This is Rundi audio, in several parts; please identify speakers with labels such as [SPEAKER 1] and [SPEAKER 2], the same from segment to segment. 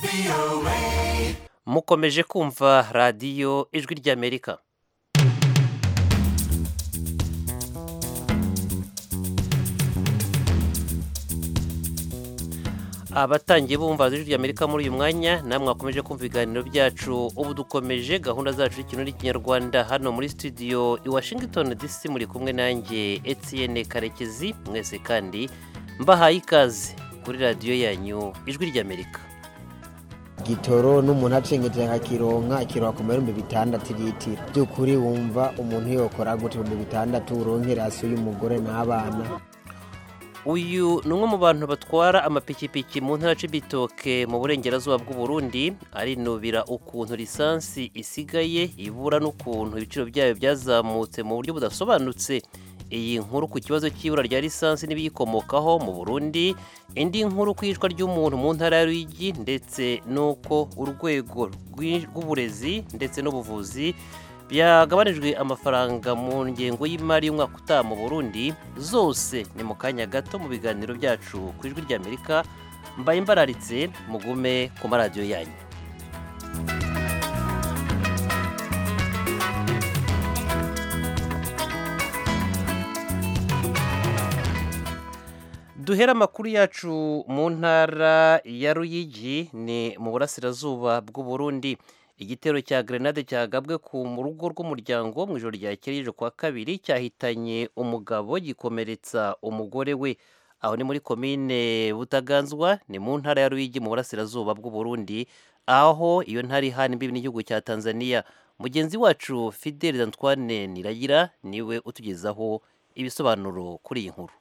[SPEAKER 1] mukomeje kumva radiyo ijwi ry'amerika abatangiye bumva ijwi ry'amerika muri uyu mwanya namwe mwakomeje kumva ibiganiro byacu ubu dukomeje gahunda zacu y'ikintu n'ikinyarwanda hano muri studio i washington dc muri kumwe nanjye etienne karekezi mwese kandi mbahaye ikaze kuri radiyo yanyu ijwi ry'amerika
[SPEAKER 2] gitoro n'umuntu acengeje akakironka akironka ku mahumbi bitandatu litiro by'ukuri wumva umuntu yokora gute ibihumbi bitandatu uronke rasiyo y'umugore n'abana
[SPEAKER 1] uyu ni umwe mu bantu batwara amapikipiki mu ntara c'ibitoke mu burengerazuba bw'u Burundi arinubira ukuntu lisansi isigaye ibura n'ukuntu ibiciro byayo byazamutse mu buryo budasobanutse iyi nkuru ku kibazo cy'ibura rya lisansi n'ibiyikomokaho mu Burundi indi nkuru ku iyicwa ry'umuntu mu ntara ya Ruyigi ndetse n'uko urwego rw'uburezi ndetse n'ubuvuzi byagabanijwe amafaranga mu ngengo y'imari y'umwaka utaha mu Burundi zose ni mu kanya gato mu biganiro byacu ku ijwi ry'Amerika mbaye imbararitse mugume ku maradiyo yanyu duhera amakuru yacu mu ntara ya Ruyigi ni mu burasirazuba bw'u Burundi igitero cya grenade cyagabwe ku rugo rw'umuryango mu ijoro ryakeye kwa kabiri cyahitanye umugabo gikomeretsa umugore we aho ni muri komine butaganzwa ni mu ntara ya Ruyigi mu burasirazuba bw'u Burundi aho iyo ntara ihana imbibi n'igihugu cya Tanzania mugenzi wacu Fidel Antoine Niragira niwe utugezaho ibisobanuro kuri iyi nkuru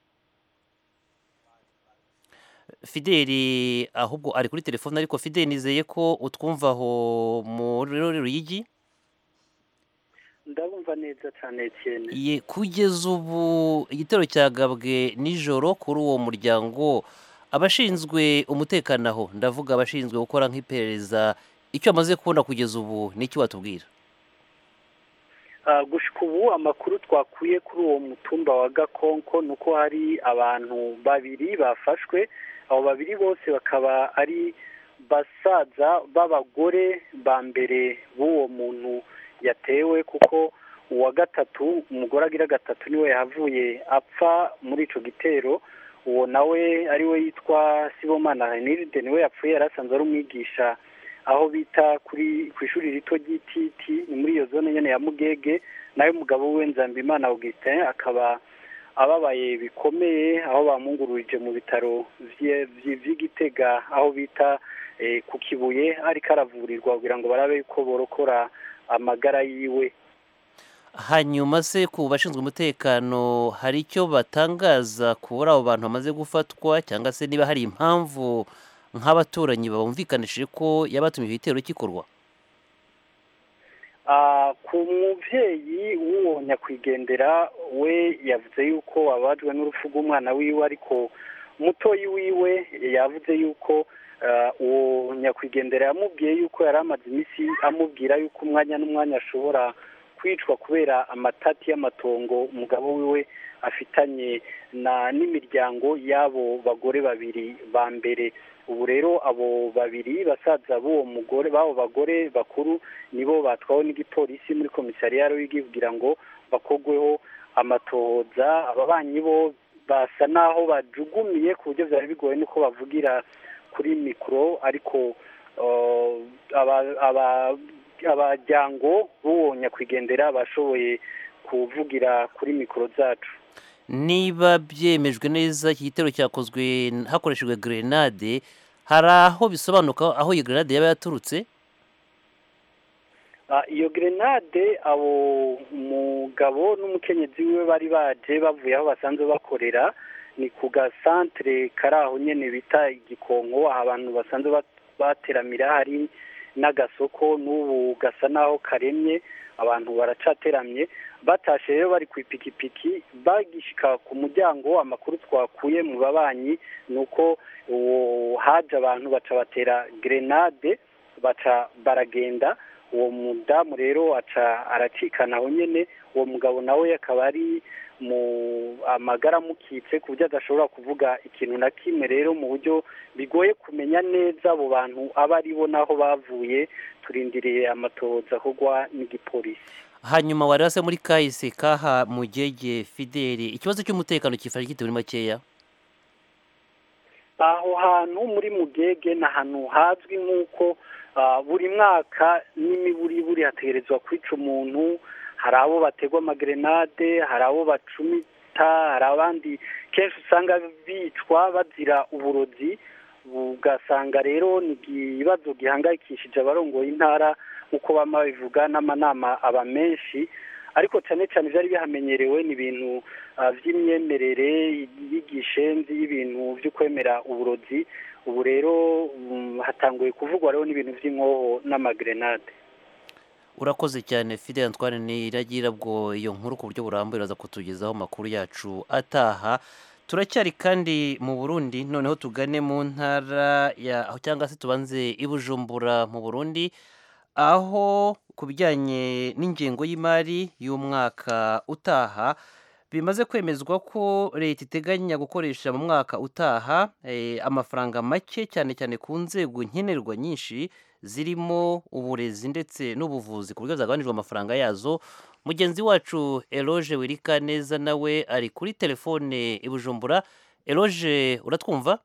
[SPEAKER 1] fideli ahubwo ari kuri telefone ariko fideli nizeye ko utwumva aho muri ruyigi
[SPEAKER 3] ndabumva neza cyane cyane
[SPEAKER 1] ye kugeza ubu igitero cyagabwe nijoro kuri uwo muryango abashinzwe umutekano aho ndavuga abashinzwe gukora nk'iperereza icyo bamaze kubona kugeza ubu ni icyo watubwira
[SPEAKER 3] gushika ubu amakuru twakuye kuri uwo mutumba wa gakonko ni uko hari abantu babiri bafashwe abo babiri bose bakaba ari basaza b'abagore ba mbere b'uwo muntu yatewe kuko uwa gatatu umugore agira gatatu niwe yahavuye apfa muri icyo gitero uwo nawe ariwe yitwa sibomana heniride niwe yapfuye yari asanzwe ari umwigisha aho bita kuri ku ishuri rito ry'ititi ni muri iyo zone nyine ya mugege nawe umugabo we nzambimana augustin akaba ababaye bikomeye aho bamungururije mu bitaro by'igitega aho bita ku kibuye ariko aravurirwa kugira ngo barabe ko borokora amagara yiwe
[SPEAKER 1] hanyuma se ku bashinzwe umutekano hari icyo batangaza kuri abo bantu bamaze gufatwa cyangwa se niba hari impamvu nk'abaturanyi bumvikanishije ko yabatumye igitero gikorwa
[SPEAKER 3] ku mubyeyi w'uwo nyakwigendera we yavuze yuko ababajwe n'urupfu rw'umwana wiwe ariko mutoyi wiwe yavuze yuko uwo nyakwigendera yamubwiye yuko yari amaze iminsi amubwira yuko umwanya n'umwanya ashobora kwicwa kubera amatati y'amatongo umugabo wiwe afitanye n'imiryango y'abo bagore babiri ba mbere ubu rero abo babiri basaza b'uwo mugore b'abo bagore bakuru nibo batwawe n'igipolisi muri komisariya y'igi kugira ngo bakogweho amatohoza ababanyi bo basa n'aho bajugumiye ku buryo byari bigoye nuko bavugira kuri mikoro ariko abajyango b'uwo nyakwigendera bashoboye kuvugira kuri mikoro zacu
[SPEAKER 1] niba byemejwe neza iki gitero cyakozwe hakoreshejwe grenade hari aho bisobanuka aho iyo grenade yaba yaturutse
[SPEAKER 3] iyo grenade abo umugabo n'umukenyezi wiwe bari baje bavuye aho basanzwe bakorera ni ku gasantere kari aho nyine bita igikonko aho abantu basanzwe bateramira hari n'agasoko n'ubu gasa n'aho karemye abantu baracateramye batashe rero bari ku ipikipiki bagishika ku muryango amakuru twakuye mu babanyi ni uko haje abantu baca batera grenade baca baragenda uwo mudamu rero aca aracikana aho nyine uwo mugabo nawe akaba ari mu amagara amukitse ku buryo adashobora kuvuga ikintu na kimwe rero mu buryo bigoye kumenya neza abo bantu abo ari bo n'aho bavuye turindiriye amatohoza akorwa n'igipolisi
[SPEAKER 1] hanyuma wari wase muri kahise kaha mugege fideli ikibazo cy'umutekano kifashe gite muri makeya
[SPEAKER 3] aho hantu muri mugege ni ahantu hazwi nk'uko buri mwaka n'imiburiburi hategerezwa kwica umuntu hari abo bategwa amagerenade hari abo bacumita hari abandi kenshi usanga bicwa bazira uburozi ugasanga rero ni ikibazo gihangayikishije abarongoye intara nk'uko bama babivuga n'amanama aba menshi ariko cyane cyane byari bihamenyerewe ni ibintu by'imyemerere y'igishenzi y'ibintu byo kwemera uburozi ubu rero hatanguye kuvugwa rero n'ibintu by'inkoho n'amagerenade
[SPEAKER 1] urakoze cyane fide Antoine niragira bwo iyo nkuru ku buryo burambuye uraza kutugezaho amakuru yacu ataha turacyari kandi mu burundi noneho tugane mu ntara ya cyangwa se tubanze i bujumbura mu burundi aho ku bijyanye n'ingengo y'imari y'umwaka utaha bimaze kwemezwa ko leta iteganya gukoresha mu mwaka utaha amafaranga make cyane cyane ku nzego nkenerwa nyinshi zirimo uburezi ndetse n'ubuvuzi ku buryo zagabanijwe amafaranga yazo mugenzi wacu eroge wirika neza nawe ari kuri telefone i bujumbura eroge uratwumva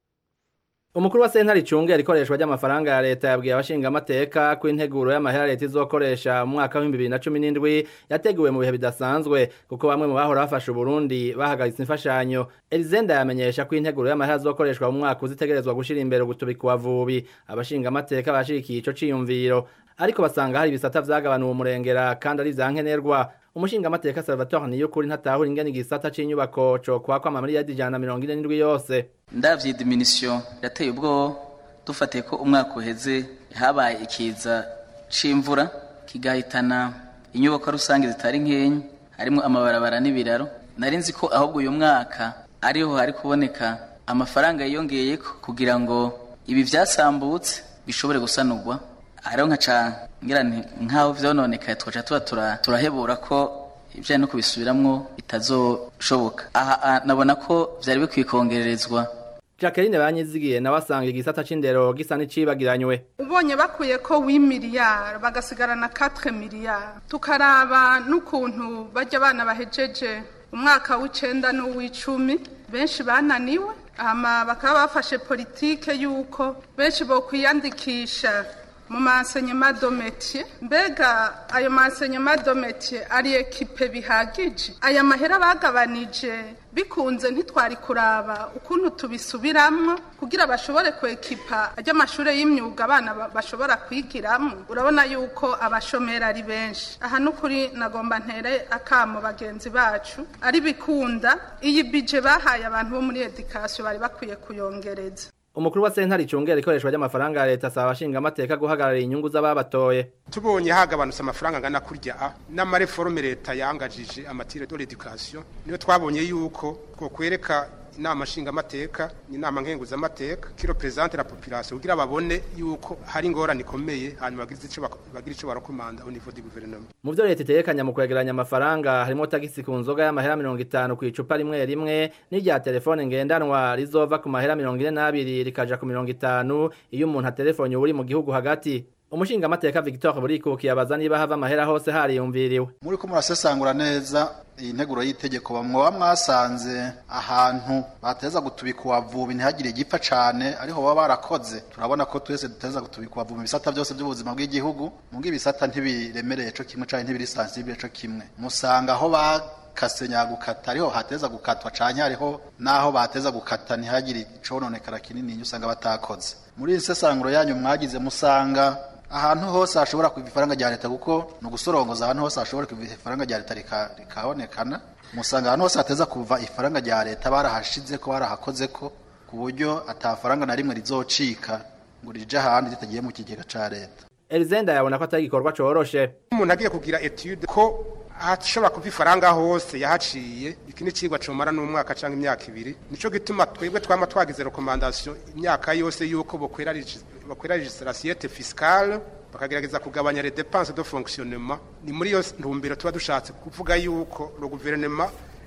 [SPEAKER 4] umukuru wa sentare icunga ikoreshwa ry'amafaranga ya leta yabwiye abashingamateka ko integuro y'amahera leta izokoresha mu mwaka w'ibihumbi bibiri na cumi n'indwi yateguwe mu bihe bidasanzwe kuko bamwe mu bahora bafasha uburundi bahagaritse imfashanyo elizenda yamenyesha ko integuro y'amahera azokoreshwa mu mwaka uzitegerezwa gushyira imbere gutubika uwavubi abashingamateka bashigikiye ico ciyumviro ariko basanga hari ibisata vyagabanuwe umurengera kandi ari vyankenerwa umushingamateka salvatore niyukuri ntatahura ingene igisata c'inyubako cokwakwa amamiliyadi ijana na mirongo ine n'indwi yose
[SPEAKER 5] ndavye diminisiyo yateye ubwo dufatiye ko umwaka uheze habaye ikiza c'imvura kigahitana inyubako rusange zitari nkenyi harimo amabarabara n'ibiraro nari nzi ko ahubwo uyu mwaka ariho hari kuboneka amafaranga yiyongeyeko kugira ngo ibi vyasambutse bishobore gusanurwa hariho nkaca ngira nkaho vyononekaye twaca tuba turahebura ko ibijanye no kubisubiramwo bitazoshoboka aha nabona ko vyari bikwiye kongererezwa
[SPEAKER 4] Jacqueline banyizigiye nawe asanga igisata c'indero gisa n'icibagiranywe
[SPEAKER 6] ubonye bakuye ko wi miliyari bagasigarana 4 miliyari tukaraba n'ukuntu bajya abana bahejeje umwaka w'icenda n'uw'icumi benshi bananiwe hama bakaba bafashe politike y'uko benshi bokwiyandikisha mu masenyema dometier mbega ayo masenyema dometier ari ekipe bihagije aya mahera bagabanije bikunze ntitwari kuraba ukuntu tubisubiramwo kugira bashobore kwekipa ajya amashure y'imyuga abana bashobora kwigiramo urabona yuko abashomeri ari benshi aha n'ukuri nagomba ntere akamo bagenzi bacu ari bikunda iyi bije bahaye abantu bo muri edikasiyo bari bakwiye kuyongereza
[SPEAKER 4] umukuru wa sentare icungera ikoreshwa ry'amafaranga ya leta asaba abashingamateka guhagararira inyungu z'ababatoye
[SPEAKER 7] tubonye hagabanutse amafaranga angana kurya a n'amareforme leta yangajije amatire de l'education niyo twabonye yuko two kwereka inama nshingamateka inama nkenguzamateka ki represente la population kugira babone yuko hari ingorane ikomeye hanyuma bagira ico barakomanda au niveau du gouvernement
[SPEAKER 4] mu vyo leta itegekanya mu kwegeranya amafaranga harimo tagisi ku nzoga y'amahera mirongo itanu ku icupa rimwe rimwe n'irya telefone ngendanwa rizova ku mahera mirongo ine n'abiri rikaja ku mirongo itanu iyo umuntu aterefone uri mu gihugu hagati umushingamateka Victor Burikuki yabaza niba hava amahera hose hariyumviriwe
[SPEAKER 8] muri ko murasesangura neza iyi nteguro y'itegeko bamwoba mwasanze ahantu bateza gutubika uwavubi ntihagire igipfa cane ariho baba barakoze turabona ko twese duteza gutubika uwavubi ibisata byose by'ubuzima bw'igihugu mubwo ibisata ntibiremereye co kimwe canke ntibiri sensible co kimwe musanga aho ba kase nyagukata ariho hateza gukatwa canke hariho naho bateza gukata ntihagire icononekara kinini usanga batakoze muri iyi sesanguro yanyu mwagize musanga ahantu hose hashobora kuva ifaranga rya leta kuko ni ugusorongoza ahantu hose hashobora kuva ifaranga rya leta rikabonekana musanga ahantu hose hateza kuva ifaranga rya leta barahashize ko barahakoze ko ku buryo atafaranga na rimwe rizocika ngo rije ahandi ritagiye mu kigega ca leta
[SPEAKER 4] Elizenda yabona ko atari igikorwa coroshe
[SPEAKER 7] umuntu agiye kugira etude ko hashobora kuva ifaranga hose yahaciye iki ni cigwa comara n'umwaka canke imyaka ibiri nico gituma twebwe twama twagize recommandation imyaka yose yuko bokwera bokwera legislation fiscale bakagerageza kugabanya les dépenses de fonctionnement ni muri iyo ntumbero tuba dushatse kuvuga yuko le gouvernement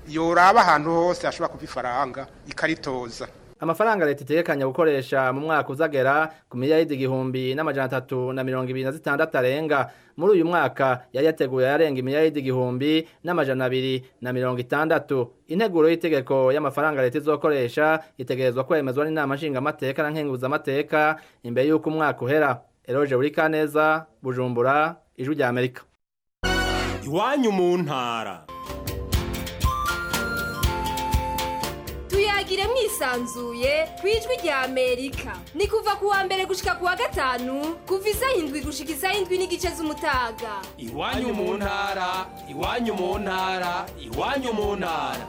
[SPEAKER 7] yoraba ahantu hose ashobora kuva ifaranga ikaritoza
[SPEAKER 4] amafaranga leta itegekanya gukoresha mu mwaka uzagera ku miliyaridi igihumbi n'amajana atatu na mirongo ibiri na zitandatu arenga muri uyu mwaka yari yateguye yarenga imiliyaridi igihumbi n'amajana abiri na mirongo itandatu integuro y'itegeko y'amafaranga leta izokoresha itegerezwa kwemezwa n'inama nshingamateka na nkenguzamateka imbere y'uko umwaka uhera eroje buri kaneza bujumbura ijwi rya amerika
[SPEAKER 9] iwanyu mu ntara
[SPEAKER 10] tuyagire mwisanzuye ku ijwi rya amerika ni kuva ku wa mbere gushika ku wa gatanu kuva isaha indwi gushika isaha indwi n'igice z'umutaga
[SPEAKER 9] iwanyu mu ntara iwanyu mu ntara iwanyu mu ntara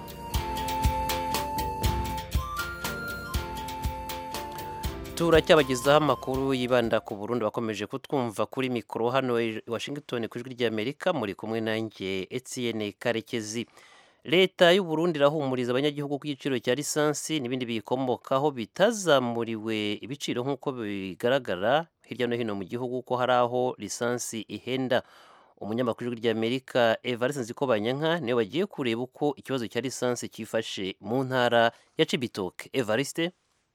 [SPEAKER 1] turacyabagezaho amakuru yibanda ku Burundi bakomeje kutwumva kuri mikoro hano i Washington ku ijwi ry'Amerika muri kumwe nanjye Etienne Karekezi leta y'u Burundi irahumuriza abanyagihugu ku giciro cya lisansi n'ibindi biyikomokaho bitazamuriwe ibiciro nk'uko bigaragara hirya no hino mu gihugu ko hari aho lisansi ihenda umunyamakuru w'ijwi ry'Amerika Evariste Nzikobanyanka niwe bagiye kureba uko ikibazo cya lisansi cyifashe mu ntara ya Cibitoke Evariste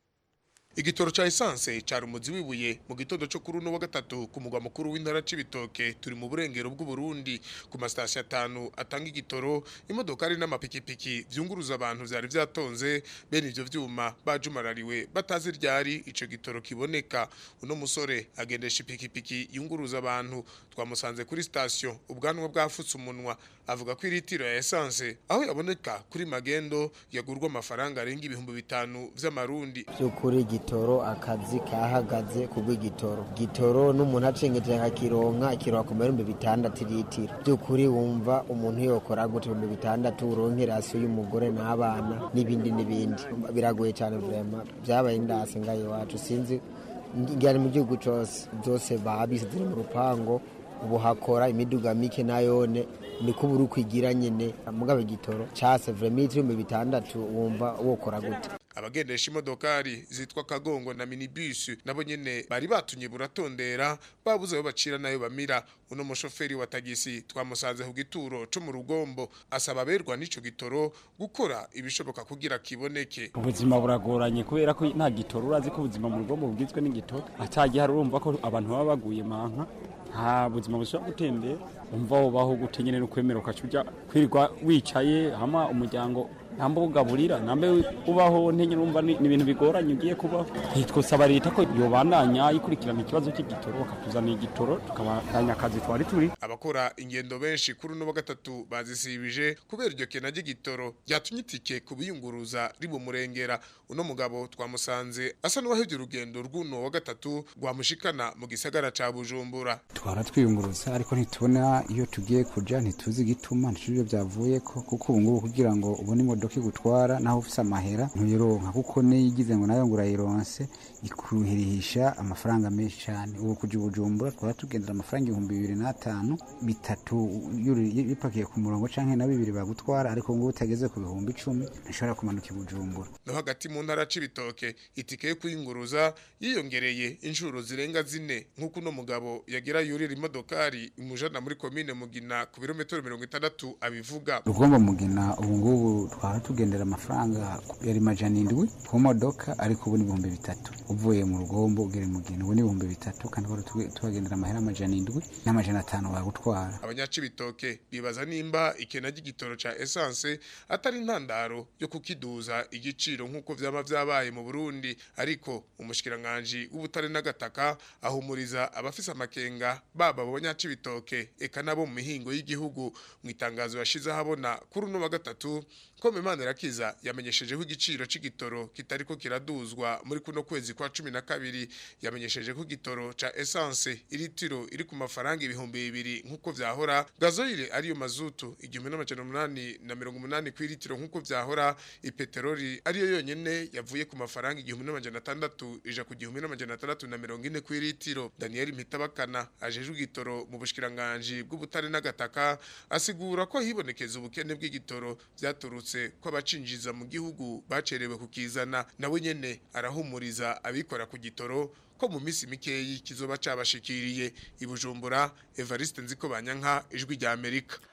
[SPEAKER 11] igitoro cha essence cari umuzi wibuye mu gitondo cyo kuri uno wa gatatu ku mugwa mukuru w'intara c'ibitoke turi mu burengero bw'u Burundi ku masitasiyo atanu atanga igitoro imodokari n'amapikipiki vyunguruza abantu vyari vyatonze bene ivyo vyuma bajumarariwe batazi ryari ico gitoro kiboneka uno musore agendesha ipikipiki yunguruza abantu twamusanze kuri sitasiyo ubwanwa bwafutse umunwa avuga ko iritiro ya essence aho yaboneka kuri magendo yagurwa amafaranga arenga ibihumbi bitanu vy'amarundi
[SPEAKER 2] by'ukuri igitoro akazi kahagaze kubw'igitoro gitoro n'umuntu acengeje akakironka kironka ku mahumbi bitandatu litiro by'ukuri wumva umuntu yokora gute ibihumbi bitandatu uronke rasiyo y'umugore n'abana n'ibindi n'ibindi biragoye cyane vrema byabaye indasi ngaho iwacu sinzi ngari mu gihugu cyose byose babise ziri mu rupango ubu hakora imiduga mike nayone niko buri kwigira nyine mugabe igitoro cyase vrema ibihumbi bitandatu wumva wokora gute
[SPEAKER 11] abagendesha imodokari zitwa kagongo na minibus nabo nyene bari batunye buratondera babuze aho bacira nayo bamira uno mushoferi wa tagisi twamusanze ku gituro co mu rugombo asaba aberwa n'ico gitoro gukora ibishoboka kugira kiboneke
[SPEAKER 12] ubuzima buragoranye kubera ko nta gitoro urazi ko ubuzima mu rugombo bugizwe n'igitoro atagiye hari urumva ko abantu baba baguye manka nta buzima bushobora gutembera umva wobaho gute nyene no kwemera ukacuja kwirirwa wicaye hama umuryango ntambo ugaburira nambe ubaho ntenye numva ni ibintu bigoranye ugiye kubaho twosaba leta ko yobandanya ikurikirana ikibazo cy'igitoro bakatuzanira igitoro tukabandanya akazi twari turi
[SPEAKER 11] abakora ingendo benshi kuri uno wa gatatu bazisibije kubera iryo kena ry'igitoro ryatumye itike kubiyunguruza ribumurengera uno mugabo twamusanze asa n'uwahevye urugendo rw'uno wa gatatu rwamushikana mu gisagara ca bujumbura
[SPEAKER 13] twara twiyunguruza ariko ntitubona iyo tugiye kuja ntituzi igituma ntitujye byavuye ko kuko ubu ngubu kugira ngo ubone imodoka igutwara naho ufise amahera ntuyironka kuko niyigize ngo nayo ngo urayironse ikuhirihisha amafaranga menshi cyane ubu kuja ubujumbura twara tugendera amafaranga ibihumbi bibiri n'atanu bitatu bipakiye ku murongo canke na bibiri bagutwara ariko ngo utageze ku bihumbi icumi ntushobora kumanuka ibujumbura
[SPEAKER 11] no hagati mu ntara c'ibitoke itike yo kuyunguruza yiyongereye inshuro zirenga zine nk'uko uno mugabo yagira yurira imodokari imujana muri komine mugina ku birometero mirongo itandatu abivuga
[SPEAKER 13] rugomba mugina ubu ngubu twara tugendera amafaranga yari majana indwi ku modoka ariko ubu ni ibihumbi bitatu uvuye mu rugombo ugera mugina ubu ni ibihumbi bitatu kandi tubagendera amahera amajana indwi n'amajana atanu bagutwara
[SPEAKER 11] abanyacibitoke bibaza nimba ikena ry'igitoro ca essence atari intandaro yo kukiduza igiciro nk'uko vyaba vyabaye mu Burundi ariko umushikiranganje w'ubutare n'agataka ahumuriza abafise amakenga baba abo banyacibitoke eka nabo mu mihingo y'igihugu mu itangazo yashize habona kuri uno wa gatatu ko Imana irakiza yamenyesheje ko igiciro c'igitoro kitariko kiraduzwa muri kuno kwezi kwa 12 yamenyesheje ko igitoro ca essence iritiro iri ku mafaranga ibihumbi bibiri nkuko vyahora gazoile ariyo mazutu igihumbi n'amajana umunani na mirongo umunani ku iritiro nkuko vyahora ipeteroli ariyo yonyene yavuye ku mafaranga igihumbi n'amajana atandatu ija ku gihumbi n'amajana atandatu na mirongo ine ku iritiro Daniel Mpitabakana ajejwe igitoro mu bushikiranganje bw'ubutare n'agataka asigura ko hibonekeza ubukene bw'igitoro vyaturutse ko abacinjiza mu gihugu bacerewe kukizana nawe nyene arahumuriza abikora ku gitoro ko mu minsi mikeyi kizoba cabashikiriye ibujumbura Evariste Nziko Banyanka ijwi rya Amerika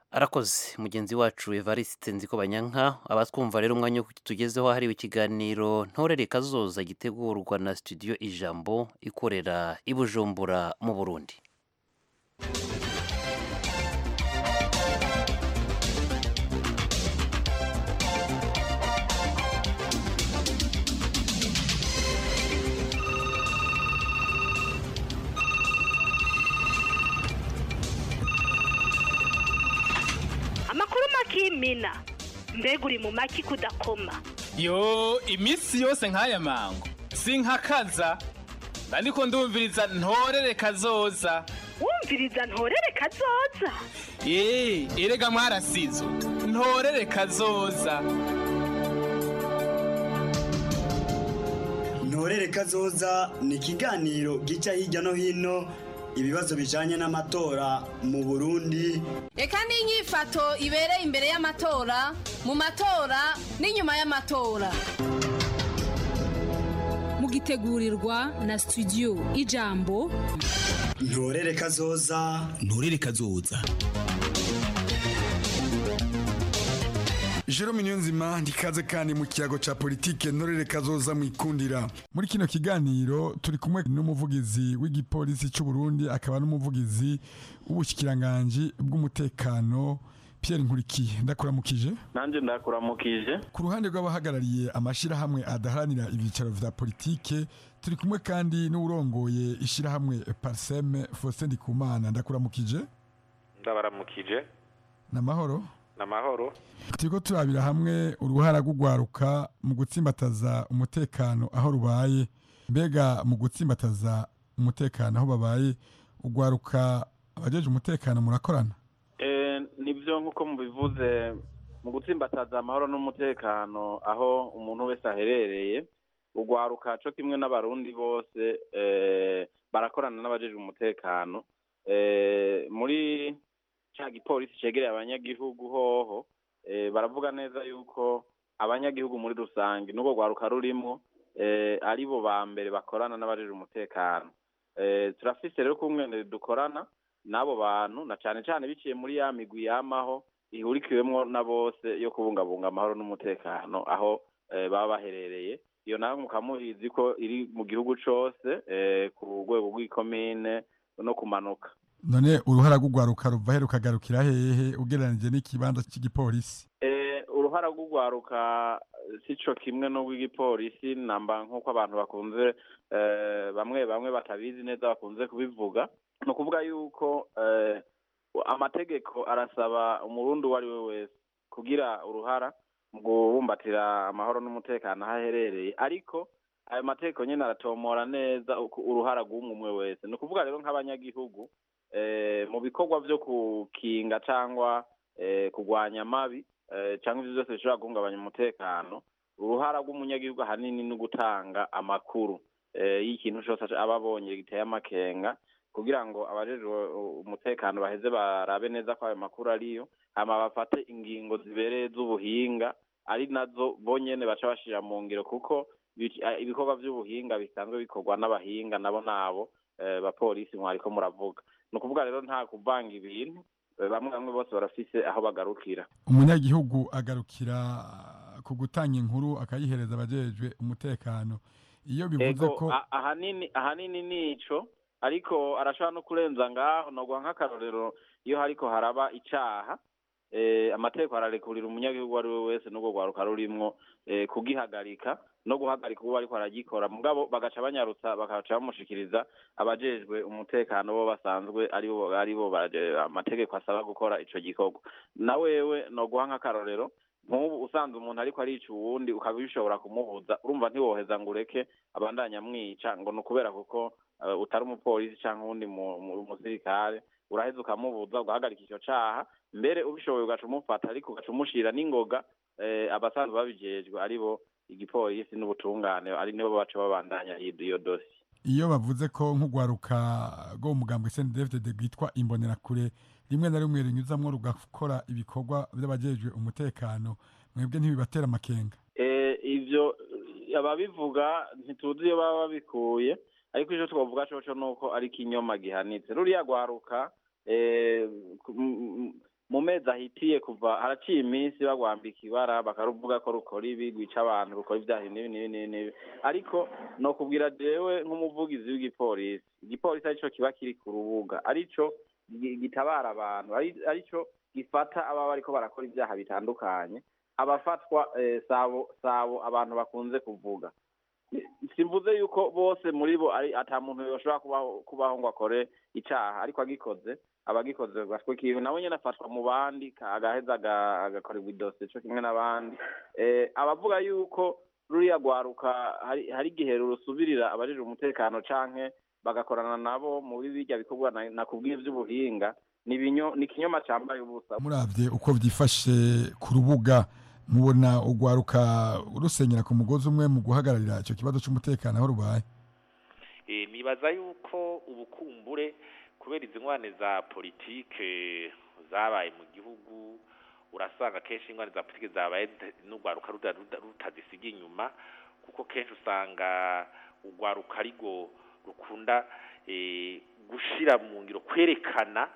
[SPEAKER 1] arakoze mugenzi wacu evariste nziko banyanka abatwumva rero umwanya wo tugezeho hariwe ikiganiro ntorere kazoza gitegurwa na studio ijambo ikorera i bujumbura mu burundi
[SPEAKER 14] amakuru makimina mbega uri mu maki kudakoma
[SPEAKER 9] yo iminsi yose nk'aya mango sinkakaza ariko ndumviriza ntorere kazoza
[SPEAKER 14] wumviriza ntorere kazoza
[SPEAKER 9] eee erega mwarasizo ntorere kazoza
[SPEAKER 15] ntorere kazoza ni ikiganiro gica hirya no hino ibibazo bijanye n'amatora mu burundi
[SPEAKER 16] reka n'inyifato ibereye imbere y'amatora mu matora n'inyuma y'amatora
[SPEAKER 17] mugitegurirwa na studio ijambo
[SPEAKER 15] ntorere kazoza
[SPEAKER 18] ntorere kazoza
[SPEAKER 19] Jerome Niyonzima ndikaze kandi mu kiyago ca politike ntorere kazoza mwikundira muri kino kiganiro turi kumwe n'umuvugizi w'igipolisi c'u Burundi akaba n'umuvugizi w'ubushikiranganje bw'umutekano Pierre Nkurikiye ndakuramukije
[SPEAKER 20] nanje ndakuramukije
[SPEAKER 19] ku ruhande rw'abahagarariye amashirahamwe adaharanira ibyicaro vya politike turi kumwe kandi n'urongoye ishirahamwe Parsem Faustin Ndikumana ndakuramukije
[SPEAKER 20] ndabaramukije
[SPEAKER 19] namahoro
[SPEAKER 20] namahoro
[SPEAKER 19] turiko turabira hamwe uruhara rw'ugwaruka mu gutsimbataza umutekano aho rubaye mbega mu gutsimbataza umutekano aho babaye ugwaruka abajeje umutekano murakorana
[SPEAKER 20] eh nivyo nkuko mubivuze mu gutsimbataza amahoro n'umutekano aho umuntu wese aherereye ugwaruka co kimwe n'abarundi bose eh barakorana n'abajeje umutekano eh muri ca gipolisi cegereye abanyagihugu hoho eh, baravuga neza yuko abanyagihugu muri rusange n'ubwo rwaruka rurimwo eh, ari bo ba mbere bakorana n'abajejwe umutekano eh, turafise rero kumwe dukorana n'abo bantu na cane cane biciye muri ya migwi yamaho ihurikiwemwo na bose yo kubungabunga amahoro n'umutekano aho eh, baba baherereye iyo nawe mukamuhizi ko iri mu gihugu cose eh, ku rwego rw'ikomine no kumanuka
[SPEAKER 19] none uruhara rw'ugwaruka ruva he rukagarukira hehe ugereranije n'ikibanza cy'igipolisi
[SPEAKER 20] eh uruhara rw'ugwaruka sico kimwe n'urw'igipolisi namba nk'uko abantu bakunze eh, bamwe bamwe batabizi neza bakunze kubivuga ni ukuvuga yuko eh, amategeko arasaba umurundi uwo ari we wese kugira uruhara mu kubumbatira amahoro n'umutekano aho aherereye ariko ayo mategeko nyine aratomora neza uruhara rw'umwe umwe wese ni ukuvuga rero nk'abanyagihugu mu bikorwa byo gukinga cyangwa kurwanya amabi cyangwa ibyo byose bishobora guhungabanya umutekano uruhara rw'umunyagihugu ahanini ni ugutanga amakuru y'ikintu cyose aba abonye giteye amakenga kugira ngo abajejwe umutekano baheze barabe neza ko ayo makuru ariyo hama bafate ingingo zibereye z'ubuhinga ari nazo bonyene baca bashira mu ngiro kuko ibikorwa by'ubuhinga bisanzwe bikorwa n'abahinga nabo nabo bapolisi mwariko muravuga ni ukuvuga rero nta kuvanga ibintu bamwe bamwe bose barafise aho bagarukira
[SPEAKER 19] umunyagihugu agarukira ku gutanga inkuru akayihereza abajejwe umutekano iyo bivuze ko
[SPEAKER 20] ahanini ahanini nico ariko arashobora no kurenza ngaho nogwa nk'akarorero iyo hariko haraba icaha amategeko ararekurira umunyagihugu uwo ari we wese n'ubwo rwaruka rurimwo kugihagarika no guhagarika uwo ariko aragikora mugabo bagaca banyarutsa bagaca bamushikiriza abajejwe umutekano bo basanzwe aribo aribo amategeko asaba gukora ico gikorwa na wewe no guha nk'akarorero nk'ubu usanze umuntu ariko arica uwundi ukaba bishobora kumubuza urumva ntiwoheza ngo ureke abandanya amwica ngo ni ukubera kuko utari umupolisi cyangwa uwundi musirikare uraheza ukamubuza ugahagarika icyo caha mbere ubishoboye ugaca umufata ariko ugaca umushira n'ingoga abasanzwe babijejwe aribo igipolisi n'ubutungane ari nibo baca babandanya iyo dosi
[SPEAKER 19] iyo bavuze ko nk'ugwaruka rwo mu mugambo SNDFDD rwitwa imbonerakure rimwe na rimwe rinyuzamwo rugakora ibikorwa by'abajejwe umutekano mwebwe ntibibatera amakenga
[SPEAKER 20] ivyo ababivuga ntituzi iyo baba babikuye ariko icyo twavuga coco nuko ari ikinyoma gihanitse ruriya rwaruka mu mezi ahitiye kuva haraciye iminsi bagwambika ibara bakaruvuga ko rukora ibi rwica abantu rukora ibyaha n'ibi n'ibi n'ibi n'ibi ariko no kubwira jewe nk'umuvugizi w'igipolisi igipolisi arico kiba kiri ku rubuga arico gi- gitabara abantu ari- arico gifata ababa bariko barakora ibyaha bitandukanye abafatwa eh, sabo sabo abantu bakunze kuvuga simvuze yuko bose muri bo ari ata muntu yoshobora kubaho kubaho ngo akore icaha ariko agikoze abagikoze gatwe kiwe nawe nyene afatwa mu bandi ka- agaheza aga- agakorerwa idosiye co kimwe n'abandi eh, abavuga yuko ruriya rwaruka hari hari igihe rusubirira abajejwe umutekano canke bagakorana nabo muri birya bikorwa na- nakubwiye vy'ubuhinga ni ibinyo- ni ikinyoma cambaye ubusa
[SPEAKER 19] muravye uko vyifashe ku rubuga mubona urwaruka rusenyera ku mugozi umwe mu guhagararira ico kibazo c'umutekano aho rubaye
[SPEAKER 18] Eh, nibaza yuko ubukumbure kubera izi ngwane za politike zabaye mu gihugu urasanga kenshi ingwane za politike zabaye zita- n'urwaruka ruda- ruda- rutazisiga inyuma kuko kenshi usanga urwaruka arigo rukunda eh, gushira mu ngiro kwerekana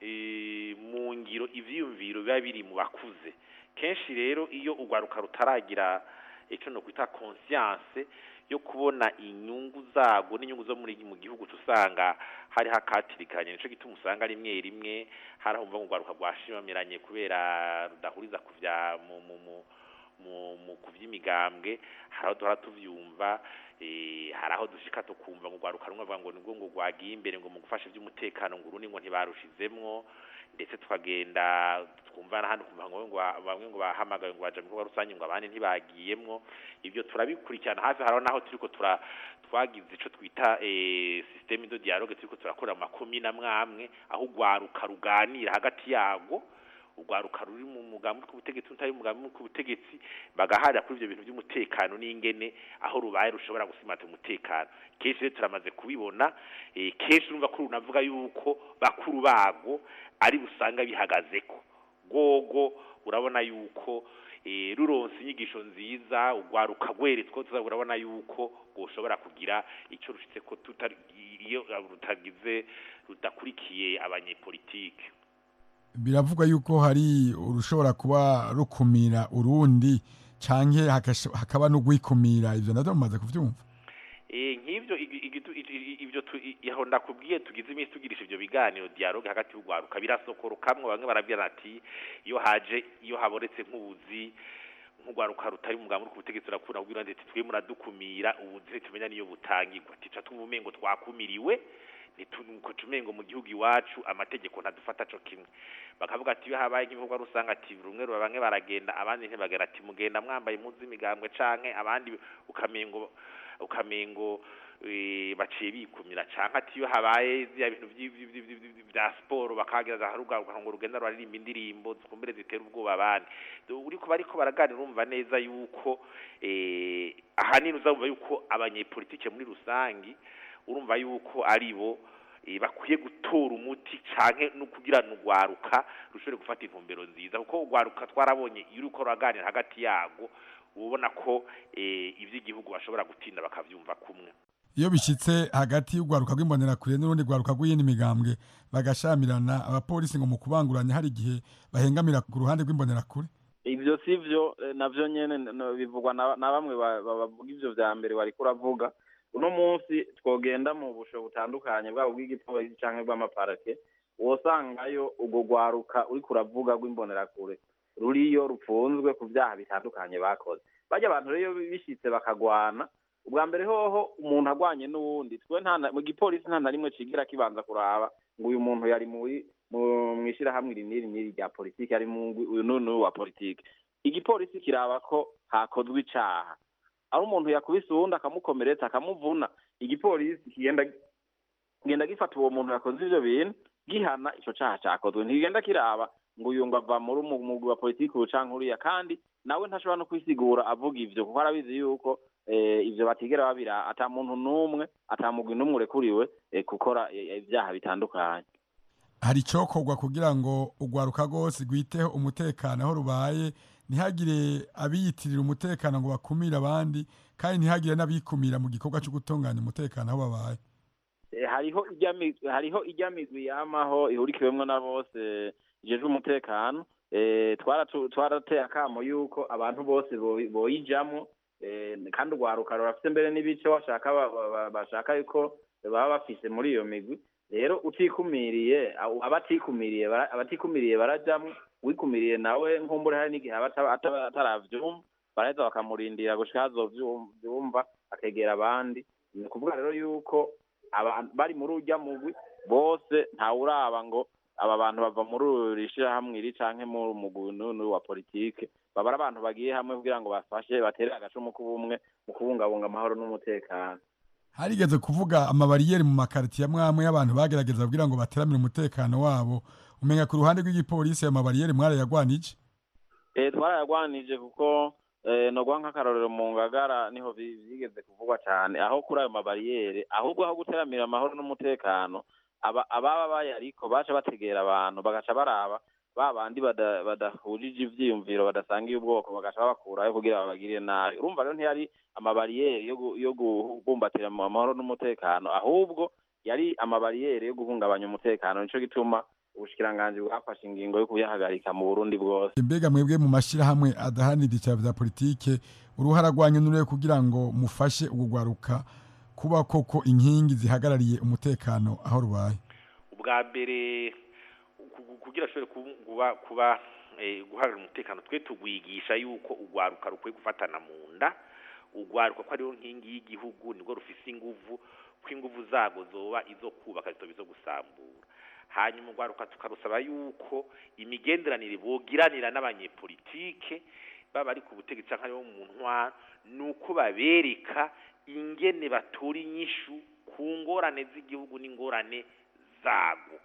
[SPEAKER 18] eh, mu ngiro ivyiyumviro biba biri mu bakuze kenshi rero iyo urwaruka rutaragira icyo no kwita conscience yo kubona inyungu zago n'inyungu zo muri mu gihugu usanga hari hakatirikanye nico gituma usanga rimwe rimwe hari ahumva ngo urwaruka rwashimamiranye kubera rudahuriza ku vya mu mu mu mu, mu kuvy'imigambwe hari aho duhora tuvyumva eh, hari aho dushika tukumva ngo urwaruka rumwe bavuga ngo nibwo ngo rwagiye imbere ngo mu gufasha ivy'umutekano ngo urundi ngo ntibarushizemwo ndetse tukagenda twumva n'ahandi kumva ngo ngo bamwe ngo bahamagaye ngo baje mu bikorwa rusange ngo abandi ntibagiyemwo ibyo turabikurikirana hafi haraho naho turiko tura twagize ico twita eh, systeme de dialogue turiko turakorera mu makomine amwe amwe aho urwaruka ruganira hagati yago urwaruka ruri mu mugambi w'ubutegetsi n'utari mu mugambi w'ubutegetsi bagaharira kuri ivyo bintu by'umutekano n'ingene aho rubaye rushobora gusimata umutekano kenshi rero turamaze kubibona eh, kenshi urumva ko runavuga yuko bakuru bago ari busanga bihagazeko gogo urabona yuko eh, ruronse inyigisho nziza urwaruka rweretswe tuza urabona yuko rwoshobora kugira icyo rushitse ko tutari iyo rutagize rudakurikiye abanyepolitike
[SPEAKER 19] biravugwa yuko hari urushobora kuba rukumira urundi canke hakasho- hakaba n'ugwikumira ivyo navyo mumaze kuvyumva
[SPEAKER 18] Eh, nk'ivyo igi- igitu- i- i- ivyo tu- i- aho ndakubwiye tugize iminsi tugirisha ivyo biganiro dialogue hagati y'urwaruka birasokorokamwe bamwe barabwira ati iyo haje iyo haboretse nk'ubuzi nk'urwaruka rutari umugambi uri ku butegetsi urakunda kubwira ndetse twe muradukumira ubuzi tumenya niyo butangirwa tica twubumengo twakumiriwe nituko tumengo mu gihugu iwacu amategeko ntadufata co kimwe bakavuga ati iyo habaye nk'ibikorwa rusanga ati rumwe ruba bamwe baragenda abandi ntibagera ati mugenda mwambaye impuzu z'imigambwe canke abandi ukamengo ukamengo eh, baciye bikumira canke ati iyo habaye zya bintu vyi- vyi- vyi- vyi- vyi- vya siporo bakagereza harugaruka ngo rugenda ruraririmba indirimbo zikumbere zitera ubwoba abandi uriko bariko baraganira urumva neza yuko eh, ahanini uzumva yuko abanyepolitike muri rusangi urumva yuko ari bo eh, bakwiye gutora umuti canke no kugira nugwaruka rushobore gufata intumbero nziza kuko ugwaruka twarabonye iyo uriko uraganira hagati yago ubona ko eh, ivy'igihugu bashobora gutinda bakavyumva kumwe
[SPEAKER 19] iyo bishitse hagati y'urwaruka rw'imbonerakure n'urundi rwaruka rw'iyindi migambwe bagashamirana abapolisi ngo mu kubanguranya hari igihe bahengamira ku ruhande rw'imbonerakure
[SPEAKER 20] ivyo sivyo eh, navyo nyene no- bivugwa na na bamwe ba- ba- bavuga ivyo vya mbere wariko uravuga uno munsi twogenda mu busho butandukanye bwabo bw'igipolisi canke bw'amaparake wosangayo urwo rwaruka uriko uravuga rw'imbonerakure ruriyo rupfunzwe ku vyaha bitandukanye bakoze barya abantu rero bishitse bakagwana ubwa mbere hoho umuntu agwanye n'uwundi twe nta na- mu gipolisi nta na rimwe cigira kibanza kuraba ngo uyu muntu yari muri mu mwishirahamwe iri n'iri n'iri rya politiki ari mu ngwi uyu n'uyu wa politiki igipolisi kiraba ko hakozwe icaha ari umuntu yakubise uwundi akamukomeretsa akamuvuna igipolisi kigenda kigenda gifata uwo muntu yakoze ivyo bintu gihana ico caha cakozwe ntigenda kiraba ngo uyu ngo ava muri umu- mugwi wa politiki uyu canke uriya kandi nawe ntashobora no kwisigura avuga ivyo kuko arabizi yuko eh, ivyo batigera babira ata muntu n'umwe ata mugwi n'umwe urekuriwe eh, gukora eh, ivyaha bitandukanye
[SPEAKER 19] hari icokorwa kugira ngo urwaruka rwose rwiteho umutekano aho rubaye ntihagire abiyitirira umutekano ngo bakumire abandi kandi ntihagire n'abikumira mu gikorwa cyo gutunganya umutekano aho babaye
[SPEAKER 20] Eh, hariho ijya mi- hariho ijya migwi yamaho ihurikiwemwo na bose ijejwe umutekano eh, twaratu- twarateye akamo yuko abantu bose boyi- boyijamwo eh, kandi urwaruka rurafite mbere n'ibice bashaka ba- ba- ba- bashaka yuko baba bafise muri iyo migwi rero utikumiriye abo- abatikumiriye bara- abatikumiriye barajamwo wikumiriye nawe nkumbure hari n'igihe aba ataba- ataba- ataravyumva baraheza bakamurindira gushika hazovyumva akegera abandi ni ukuvuga rero yuko aba- bari muri urya mugwi bose ntawuraba ngo aba bantu bava muri uri shirahamwe iri canke mu mugwi n'uyu wa politike baba ari abantu bagiye hamwe kugira ngo bafashe batere agacumu k'ubumwe mu kubungabunga amahoro n'umutekano
[SPEAKER 19] harigeze kuvuga amabariyeri mu makaritiye amwe amwe y'abantu bagerageza kugira ngo bateramire umutekano wabo umenya ku ruhande rw'igipolisi ayo mabariyeri mwarayagwanije
[SPEAKER 20] Eh, twarayagwanije kuko eh, nogwa nk'akarorero mu ngagara niho bi- bigeze kuvugwa cyane aho kuri ayo mabariyeri ahubwo aho guteramira amahoro n'umutekano aba- ababa bayariko baca bategera abantu bagaca baraba ba bandi bada- badahujije ivyiyumviro badasangiye ubwoko bagaca babakurayo kugira babagirire nabi urumva rero ntiyari amabariyeri yo gu- yo kubumbatira mu amahoro n'umutekano ahubwo yari amabariyeri yo guhungabanya umutekano nico gituma ubushikiranganji bwafashe ingingo yo kuyahagarika mu burundi bwose
[SPEAKER 19] mbega mwebwe mu mashyirahamwe adaharanira icyaro bya politike uruhara rwanyu nurebe kugira ngo mufashe urugwaruka kuba koko inkingi zihagarariye umutekano aho rubaye
[SPEAKER 18] ubwa mbere ku- ku- kugira ashobore kubu- kuba kuba eh, guhagarara umutekano twe tugwigisha yuko urwaruka rukwiye gufatana mu nda urwaruka ko ariyo nkingi y'igihugu nibwo rufise inguvu ko inguvu zago zoba izo kubaka zitoba izo gusambura hanyuma urwaruka tukarusaba yuko imigenderanire bogiranira n'abanyepolitike baba ari ku butegetsi cyangwa aribo mu ntwaro ni uko babereka ingene batora inyishu ku ngorane z'igihugu n'ingorane zago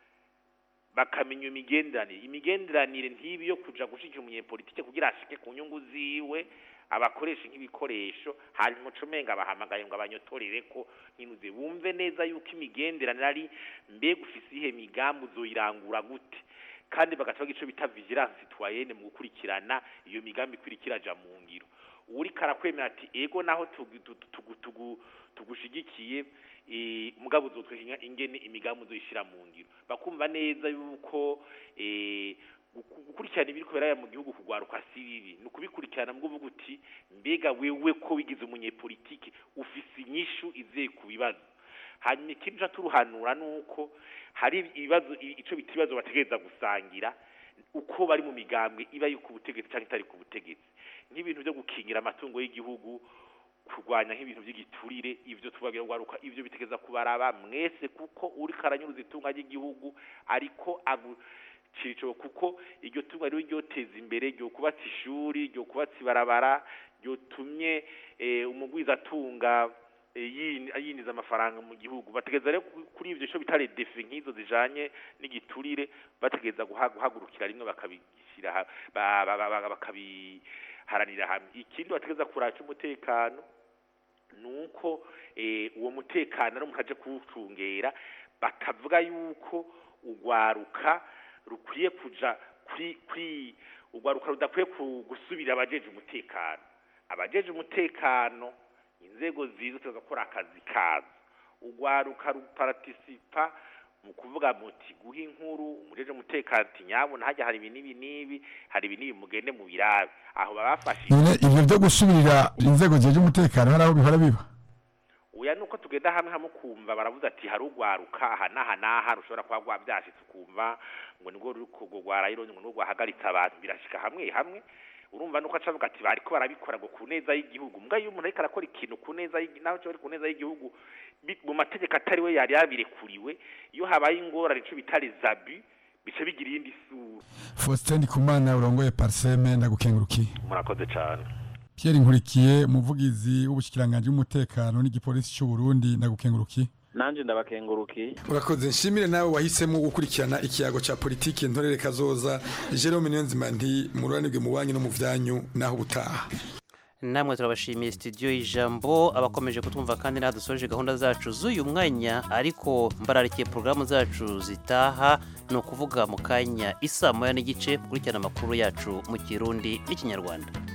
[SPEAKER 18] bakamenya imigenderanire imigenderanire ntibi yo kuja gushikira umunyepolitike kugira ashike ku nyungu ziwe abakoresha nk'ibikoresho hanyuma ucumenga bahamagaye ngo abanyotorere ko ntinuze bumve neza yuko imigenderanire ari mbega ufise ihe migambi uzoyirangura gute kandi bagaca bagira ico bita vigilance citoyenne mu gukurikirana iyo migambi ikurikira aja mu ngiro uwuriko arakwemera ati ego naho tugu- tugu- tugu- tugu- tugushigikiye eh, mugabo uzotweka ingene imigambi uzoyishira mu ngiro bakumva neza yuko eh, guku- gukurikirana ibiri kubera mu gihugu kugwaruka si bibi ni ukubikurikirana mu uvuga uti mbega wewe ko wigize umunyepolitike ufise inyishu izeye ku bibazo hanyuma ikindi uca turuhanura ni uko hari ibibazo i- ico bita ibibazo bategereza gusangira uko bari mu migambwe iba yo ku butegetsi cyangwa itari ku butegetsi nk'ibintu byo gukingira amatungo y'igihugu kurwanya nk'ibintu by'igiturire ivyo tubagira gwaruka ivyo bitegeza kubaraba mwese kuko uri karanyuruza itunga ry'igihugu ariko agu cico kuko iryo tunga rero ryoteza imbere ryo kubatsa ishuri ryo kubatsa ibarabara ryotumye eh, umugwiza atunga eh, yini- yiniza amafaranga mu gihugu bategeza rero ku- kuri ivyo cyo bitare defi nk'izo zijanye n'igiturire bategeza guha- guhagurukira rimwe bakabishyira ha- ba- ba- ba- ba- bakabiharanira hamwe ikindi bategeza kuraca umutekano nuko eh, uwo mutekano ari umuntu aje kuwucungera bakavuga yuko urwaruka rukwiye kuja kuri kuri urwaruka rudakwiye ku- gusubira abajeje umutekano abajeje umutekano inzego zizo tugakora akazi kazo urwaruka ruparatisipa mu kuvuga muti guha inkuru umujeje umutekano ati nyabona hajya hari ibi n'ibi n'ibi hari ibi n'ibi mugende mu birabe aho babafashije
[SPEAKER 19] none ivyo byo gusubirira inzego zijeje umutekano hari aho bihora biba
[SPEAKER 18] oya nuko tugenda hamwe hamwe ukumva baravuze ati hari urwaruka aha n'aha n'aha rushobora kuba rwabyashitse ukumva ngo nibwo ruri kugwara ironye ngo nibwo rwahagaritse abantu birashika hamwe hamwe urumva nuko acavuga ati bariko barabikora ngo ku neza y'igihugu mbwa iyo umuntu ariko arakora ikintu ku neza y'igi- naho cyo ari ku neza y'igihugu bi- mu mategeko atari we yari yabirekuriwe iyo habaye ingorane ico bita les abus bica bigira iyindi sura
[SPEAKER 19] Faustin Ndikumana urongoye Parseme ndagukengurukiye
[SPEAKER 18] murakoze cyane
[SPEAKER 19] Pierre Nkurikiye umuvugizi w'ubushikiranganje bw'umutekano n'igipolisi cy'u Burundi ndagukengurukiye
[SPEAKER 20] nanje ndabakengurukiye
[SPEAKER 19] urakoze nshimire nawe wahisemo gukurikirana ikiyago ca politiki ntorere kazoza Jerome Niyonzima nti mururanirwe mu banki no mu vyanyu naho ubutaha
[SPEAKER 1] namwe turabashimiye studio y'ijambo abakomeje kutwumva kandi nadusoje gahunda zacu z'uyu mwanya ariko mbararikiye porogaramu zacu zitaha ni ukuvuga mu kanya isa moya n'igice gukurikirana amakuru yacu mu kirundi n'ikinyarwanda